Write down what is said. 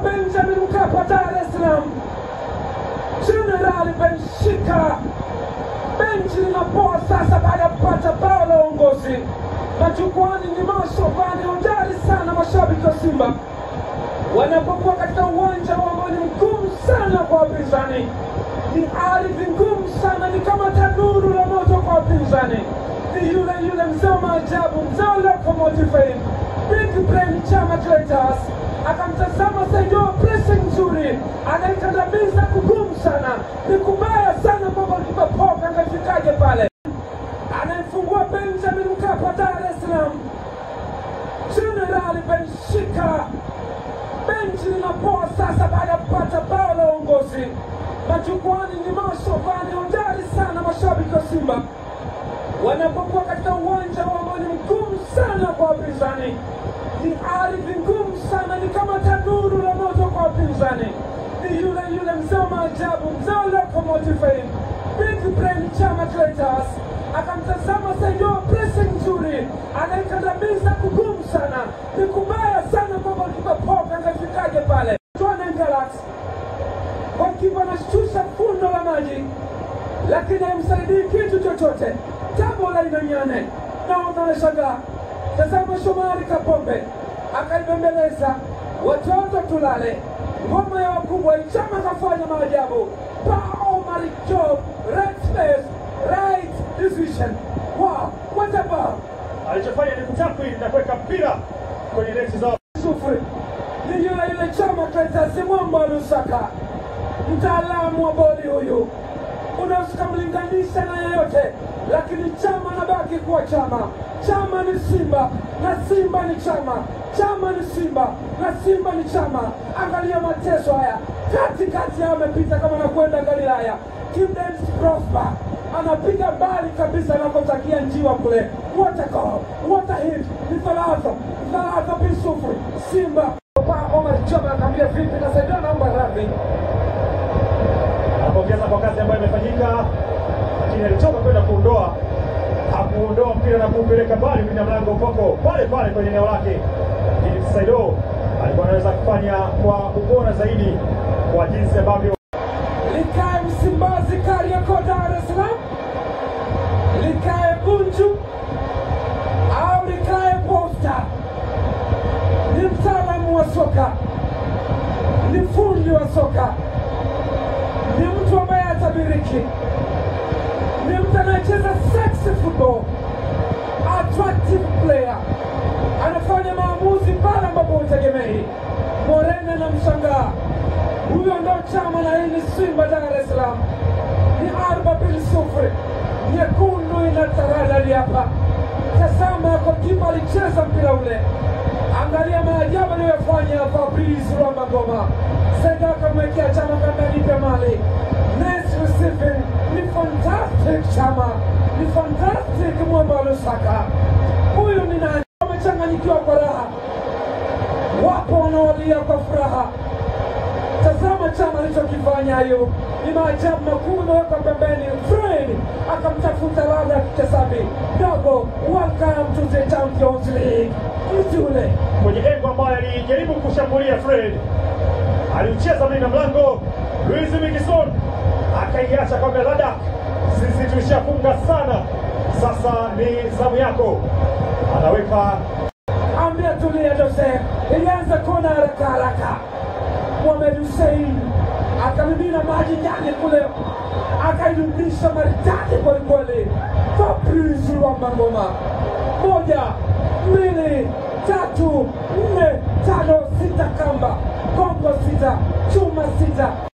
Benjamin Mkapa, Dar es Salaam, Jenerali Benshika. Benchi linapoa sasa baada ya kupata bao la uongozi. Majukwani ni mashovani hodari sana, mashabiki wa Simba wanapokuwa katika uwanja ambao ni mgumu sana kwa wapinzani, ni ardhi ngumu sana, ni kama tanuru la moto kwa wapinzani. Ni yule yule mzee wa maajabu, mzee wa locomotive fame, big brain Chama Clatous akamtazama Saido, pressing nzuri, anaikandamiza kugumu sana, ni kubaya sana kwamba kipapoka angefikaje pale, anayefungua Benjamin Mkapa, Dar es Salaam, Jenerali Benshika benchi linapoa sasa baada ya kupata bao la uongozi. Majukwani ni mashovani hodari sana, mashabiki wa Simba wanapokuwa katika uwanja ambao ni mgumu sana kwa wapinzani, ni ardhi ngumu sana, ni kama tanuru la moto kwa wapinzani. Ni yule yule mzee wa maajabu, mzee wa locomotive fame, big brain Chama Clatous akamtazama Saido, pressing nzuri, anaikandamiza kugumu sana, ni kubaya sana kwamba kipapoka angefikaje pale. Twana Galax wakiwa anashusha fundo la maji, lakini haimsaidii kitu chochote. Tabo la inanyane naona anashangaa. Tazama Shomari Kapombe akaibembeleza, watoto tulale, ngoma ya wakubwa. Chama kafanya maajabu. Pa Omar Job, right space, right decision. Wow, what a ball! Alichofanya ni kutakwili na kuweka mpira kwenye neti zao. sufuri ni yule yule Chama Clatous Mwamba wa Lusaka, mtaalamu wa boli huyu, unaweza ukamlinganisha na yeyote, lakini Chama anabaki kuwa Chama. Chama ni Simba na Simba ni Chama, Chama ni Simba na Simba ni Chama. Angalia mateso haya, katikati yao amepita kama anakwenda Galilaya. Kidens Prosper anapiga mbali kabisa anakotakia njiwa kule. What a goal, what a hit! Ni thalatha thalatha bisufuri Simba Pa Omar Chama anaambia vipi, nasaidia naomba radhi Anapongeza kwa kazi ambayo imefanyika, lakini alitoka kwenda kuondoa, hakuondoa mpira na kuupeleka mbali kwenye mlango upoko pale pale kwenye eneo lake. Ili Saido alikuwa anaweza kufanya kwa ubora zaidi kwa jinsi ambavyo likae Msimbazi, Kariakoo, Dar es Salaam, likae Bunju au likae Posta. Ni mtaalamu wa soka, ni fundi wa soka, ni mtu ambaye hatabiriki, ni mtu anayecheza sexy football, attractive player, anafanya maamuzi pale ambapo hutegemei. Morena anamshangaa huyo ndo Chama na hii ni Simba Dar es Salaam, ni arba mbili sufuri, nyekundu inataradadi hapa. Tazama kwa kipa alicheza mpira ule, angalia maajabu aliyofanya Fabrice Rwamba Ngoma. Sega akamwekea Chama kama nipe mali. Nice receiving, ni fantastic Chama, ni fantastic mwamba wa Lusaka. Huyu ni nani? Wamechanganyikiwa kwa raha, wapo wanaolia kwa furaha. Tazama Chama alichokifanya hayo, ni maajabu makuu. Imeweka pembeni, Fred akamtafuta ladha ya kitesabi dogo. Welcome to the Champions League. Mtu ule kwenye engo ambayo alijaribu kushambulia Fred, aliucheza mlinda mlango Luis Mikison akaiacha kwa Belada. Sisi tulishafunga sana, sasa ni zamu yako. Anaweka ambia tulia, Jose ilianza kona haraka haraka. Mohamed Hussein akamimina maji ndani kule, akairudisha maridadi kwelikweli. Fabrice Rwamba Ngoma, moja, mbili, tatu, nne, tano, sita, kamba Kongo sita, chuma sita.